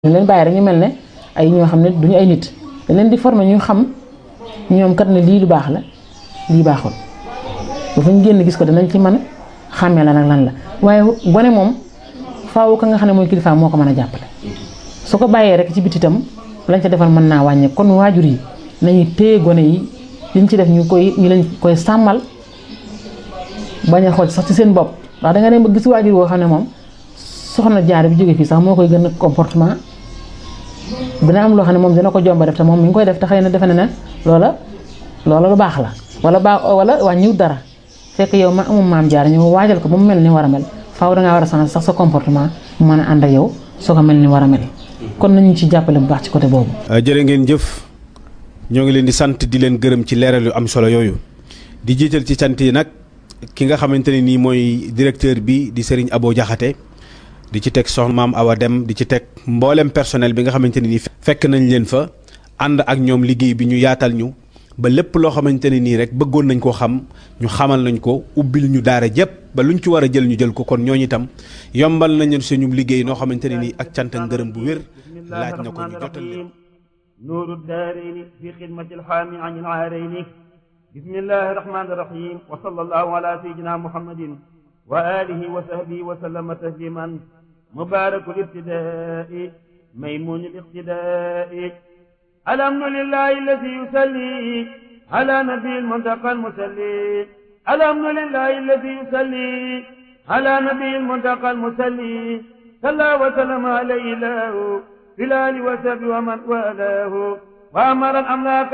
dañ leen bàyyi rek ñu mel ne ay ñoo xam ne duñu ay nit dañ leen di former ñu xam ñoom kat ne lii lu baax la lii baaxul bu fa ñu génn gis ko danañ ci mën a xàmmee la nag lan la waaye gone moom faaw ka nga xam ne mooy kilifaam moo ko mën a jàppale su ko bàyyee rek ci biti itam lañ ca defal mën naa wàññe kon waajur yi nañu téye gone yi liñ ci def ñu koy ñu lañ koy sàmmal bañ a xool sax ci seen bopp ndax danga dem ba gis waajur woo xam ne moom soxna jaar bi jóge fii sax moo koy gën a comportement dina am loo xam ne moom dina ko jomba def te moom mi ngi koy def te xëy na defe na ne loola loola lu baax la wala baax wala wàññiwut dara fekk yow ma amum maam jaar ñëw waajal ko ba mu mel ni war a mel faaw dangaa war a changer sax sa comportement mu mën a ànd ak yow soo ko mel ni war a mel kon nañu ci jàppale bu baax ci côté boobu. jërë ngeen jëf ñoo ngi leen di sant di leen gërëm ci leeral yu am solo yooyu di jiital ci sant yi nag ki nga xamante ne nii mooy directeur bi di Serigne Abo Diakhaté di ci teg soxna maam Awa Dem di ci teg mboolem personnel bi nga xamante ne nii fekk nañ leen fa ànd ak ñoom liggéey bi ñu yaatal ñu ba lépp loo xamante ne nii rek bëggoon nañ koo xam ñu xamal nañ ko ubbil ñu daara jëpp ba luñ ci war a jël ñu jël ko kon ñooñu itam yombal nañu suñu liggéey noo xamante ne nii ak cant ak ngërëm bu wér laaj na ko ñu jotal leen nuuru daarayni fi xidmati alxaami an ilaarayni bismillahi rahmani rahim wa sallallahu ala sayyidina muhammadin wa alihi wa sahbihi wa sallama tasliman mubarakul ibtidaai maymunul iqtidaai alhamdulillahi alladi yusalli ala nabiil muntaqa almusalli alhamdulillahi alladi yusalli ala nabiil muntaqa almusalli salla wa sallama alayhi lahu في الآل وسب ومن والاه وأمر الأملاك